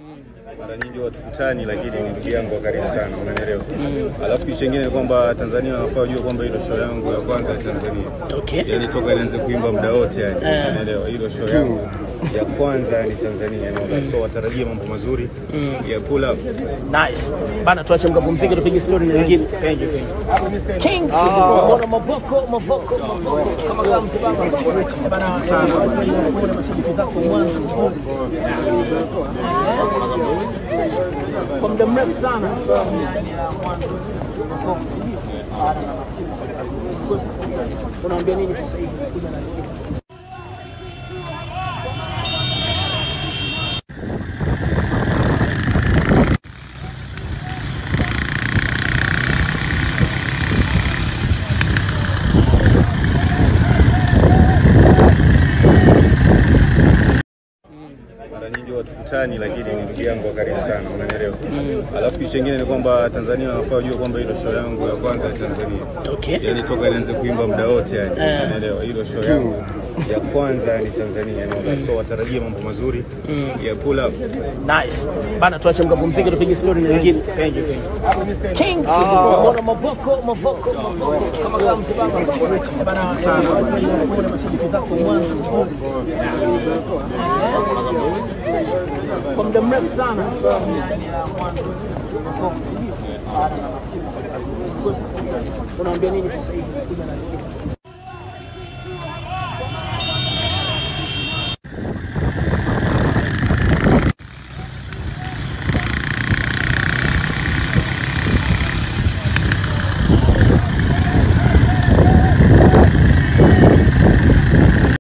mara nyingi watukutani, lakini ni ndugu yangu wa karibu sana, unanielewa. Alafu kitu chingine ni kwamba Tanzania wanafaa wajue kwamba hilo show yangu ya kwanza ya Tanzania, Okay. yani toka nianze kuimba muda wote, yani unanielewa, hilo show yangu ya kwanza ni Tanzania, unaona. so watarajie mambo mazuri ya pull up. Nice. Bana tuache mkapumzike tupige story na wengine. Thank you, thank you. Kings. Mbona maboko maboko maboko kama kama msibaba. Bana sana. Kuna mashabiki zako mwanzo mzuri. Kwa muda mrefu sana. Unaambia nini sasa hivi? Kuja na wengine. mara nyingi watukutani, lakini ni ndugu yangu wa karibu sana, unanielewa. Alafu kitu chingine ni kwamba Tanzania wanafaa wajue kwamba hilo show yangu ya kwanza ya Tanzania, Okay. yani toka nianze kuimba muda wote, yani unanielewa, hilo show yangu ya kwanza ni Tanzania, unaona. so watarajie mambo mazuri ya pull up. Nice. Bana tuache mkapumzike tupige story na wengine. Thank you, thank you. Kings. Mbona maboko maboko maboko kama kama msibaba. Bana sana. Kuna mashabiki zako mwanzo mzuri. Kwa muda mrefu sana. Unaambia nini sasa hivi? Kuja na wengine.